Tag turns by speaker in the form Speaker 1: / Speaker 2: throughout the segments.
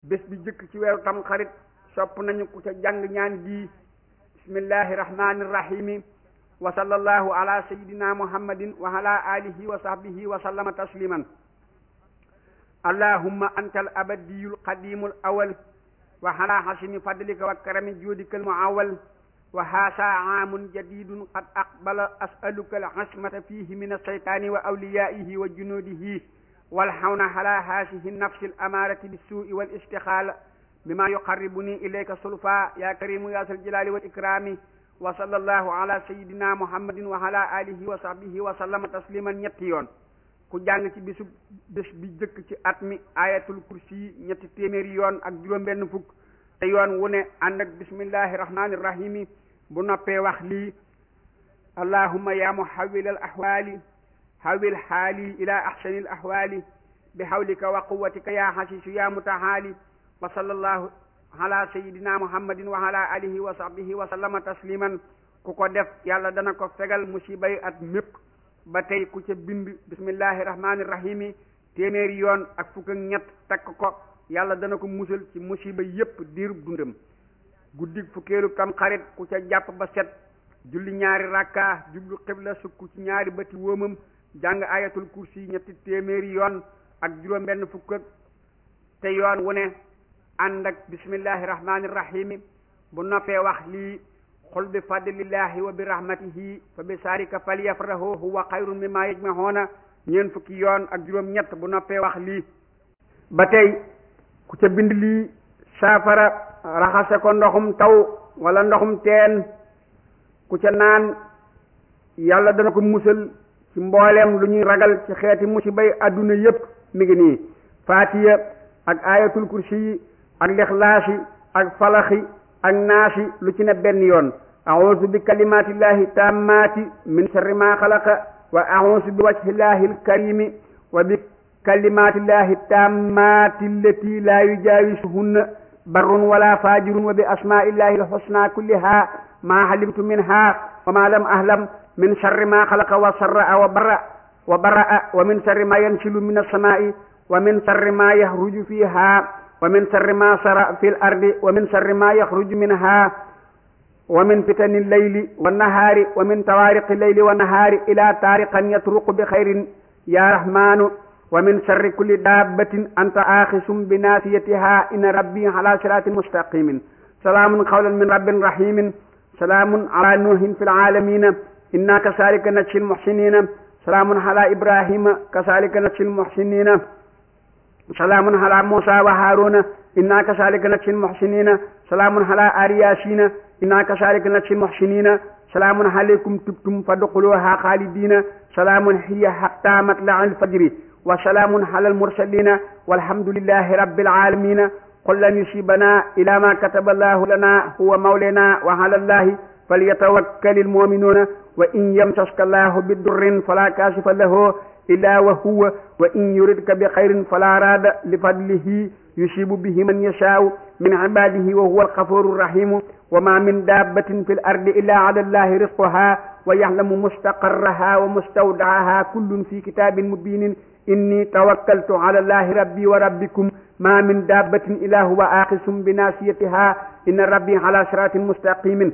Speaker 1: bés bi jëkk ci weeru tam xarit sopp nañu ku ca jàng ñaan gi bismillahi rahmani rahimi wa sallallahu ala sayidina muhammadin wa ala alihi wa sahbihi wa sallama tasliman allahumma anta al abadiyu al qadimu al awal wa ala hasini fadlika wa karami judika al muawal wa haasa aamun jadidun qad aqbala as'aluka al asmata fihi min alshaytani wa awliyaihi wa junudihi والحون على هذه النفس الأمارة بالسوء والاستخالة بما يقربني إليك صلفا يا كريم يا ذا الجلال والإكرام وصلى الله على سيدنا محمد وعلى آله وصحبه وسلم تسليما ñetti yoon ku jàng ci bisu bés bi jëkk ci at mi ayatul kursi ñetti téeméeri yoon ak juróom-benn fukk te yoon wu ne ànd ak bismillahi rahmani rahimi bu noppee wax lii allahumma ya muhawwil al ahwali hawil xaali ila axsani al ahwali bi hawlika wa quwatika ya xasisu ya mutahaali wa sallallahu ala sayidina muhammadin wa ala alihi wa sahbihi wa sallama tasliman ku ko def yàlla dana ko fegal musibay at mépp ba tey ku ca bind bismillahi rahmani rahimi téeméeri yoon ak fukk ak ñett takk ko yàlla dana ko musal ci musiba yépp diirub dundam guddig fukkeelu tam xarit ku ca jàpp ba set julli ñaari rakka jublu xibla sukk ci ñaari bëti wóomam jàng ayatul kursi ñetti téeméeri yoon ak juróom benn fukk ak te yoon wu ne ànd ak bismillahi rahmani rahimi bu noppee wax lii xul bi fadlillahi wa bi rahmatihi fa bi sarika falyafrahu huwa xayrun mimma yajmahoona ñeen fukki yoon ak juróom ñett bu noppee wax lii ba tey ku ca bind lii saafara raxase ko ndoxum taw wala ndoxum teen ku ca naan yàlla dana ko musal ci mbooleem lu ñuy ragal ci xeeti musibay adduna yépp mi ngi nii faatiya ak ayatul kursi yi ak lixlaasi ak falaxi ak naasi lu ci ne benn yoon auzu bi kalimatillahi tammati min sharri ma xalaqa wa auzu bi wajhillahi alkarimi wa bi kalimatillahi tammati allati la yujawisuhunna barrun wala fajirun wa bi asmaillahi alhusna kulliha ma halimtu minha wa ma lam ahlam min sharri ma xalaqa wa sarra wa bara wa baraa wa min sharri ma yansilu min alsamai wa min sharri ma yahruju fiha wa min sharri ma sara fi l ardi wa min sharri ma yaxruju minha wa min fitani leyli wa nahaari wa min tawaariqi leyli wa nahaari ila taariqan yatruqu bi xayrin ya rahmanu wa min sharri kulli dabbatin anta axisum bi naasiyatiha inna rabbi ala siratin mustaqimin salaamun qawlan min rabbin rahimin salaamun ala nuuhin fi laalamina inna kasalika najzi lmuxsinina salaamun ala ibrahima kasalika najzi lmuxsinina salaamun ala musa wa haruna inna kasalika najzi lmuxsinina salaamun ala ali yasina inna kasalika najzi lmuxsinina salaamun alaykum tubtum fadxuluha xaalidina salaamun hiya hatta matlaci lfajri wa salaamun ala almursalina walhamdulillahi rabbil alamina qul lan yusibana ila ma kataba allahu lana huwa mawlana wa ala allahi falyatawakkal almuminuuna wa in yamsaska llahu bidurrin fala kaashifa lahu illa wa huwa wa in yuridka bi xayrin fala raada li fadlihi yusibu bihi man yashaau min ibadihi wa huwa alxafuru rahimu wa ma min dabbatin fi l ardi illa ala allahi risquha wa yaxlamu mustaqarraha wa mustawdaaha kullun fi kitabin mubinin inni tawakkaltu ala allahi rabbi wa rabbikum ma min dabbatin illa huwa axisum bi nasiyatiha inna rabbi ala siratin mustaqimin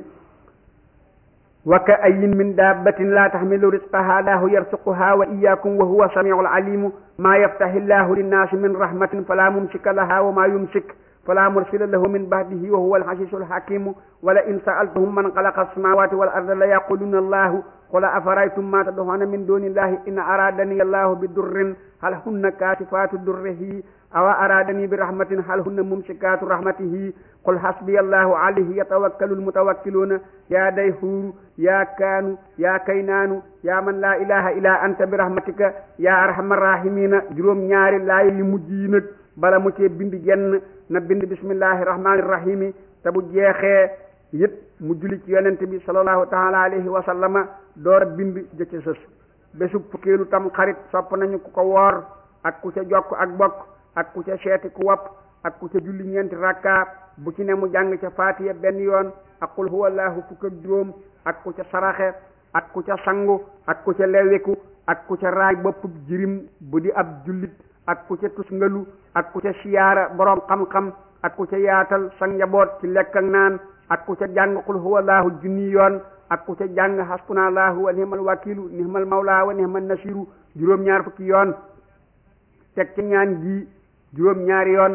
Speaker 1: wa ka ayin min dabbatin la taxmilu risqaha lahu yarsuquha wa iyakum wa huwa samiu alalimu ma yaftahi llahu linnaasi min rahmatin fala mumsika laha wa ma yumsik fala mursila lahu min ba'dihi wa huwa alxasisu alxakimu wala in sa'altahum man xalaqa alsamawati wal arda la yaquluna allahu qul afaraytum ma tad'una min duni illahi in aradani allahu bi durrin hal hunna kasifatu durrihi aw aradani bi rahmatin hal hunna mumsikatu rahmatihi qul hasbiya allahu alayhi yatawakkalu almutawakkiluna ya dayhuru ya kaanu ya kaynaanu ya man la ilaha illa anta bi rahmatika ya arhamar rahimina juróom ñaari laay li mujj yi nag bala mu cee bind genn na bind bismillahi rahmani rahimi te bu jeexee it mu julli ci yonent bi sallallahu taala alayhi wa sallama door a bind jëcc sës bésub fukkeelu tam xarit sopp nañu ku ko woor ak ku ca jokk ak bokk ak ku ca seeti ku wopp ak ku ca julli ñeenti rakka bu ci ne mu jàng ca faatiya benn yoon ak qul huwa allahu fukk ak juróom ak ku ca saraxe ak ku ca sangu ak ku ca leweku ak ku ca raay boppub jirim bu di ab jullit ak ku ca tusngalu ak ku ca siyaara boroom xam-xam ak ku ca yaatal sa njaboot ci lekk ak naan ak ku ca jàng qul huwa allahu junni yoon ak ku ca jàng hasbuna allahu wa nihmal wakilu nihmal mawla wa nihmal nasiru juróom-ñaar fukki yoon teg ci ñaan gi juróom-ñaari yoon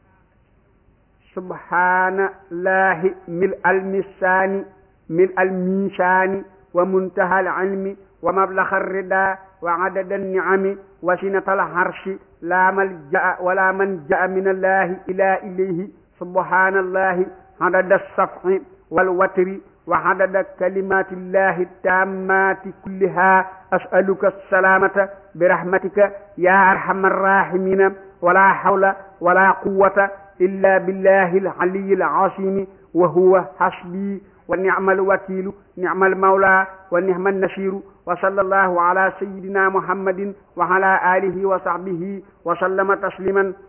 Speaker 1: subhanallahi mil al misaani mil al misaani wa muntaha al ilmi wa mablaxa rida wa adada niami wa sinata al harshi la malja'a wala manja'a min allahi ila ilayhi subhanallahi adada safhi wal watri wa adada kalimati llahi tammati kulliha as'aluka assalamata birahmatika ya arhamar rahimina wala hawla wala quwwata illa billahi al-aliyyi al-azimi wa huwa hasbi wa ni'mal wakilu ni'mal mawla wa ni'man nasiru wa sallallahu ala sayyidina muhammadin wa ala alihi wa sahbihi wa sallama tasliman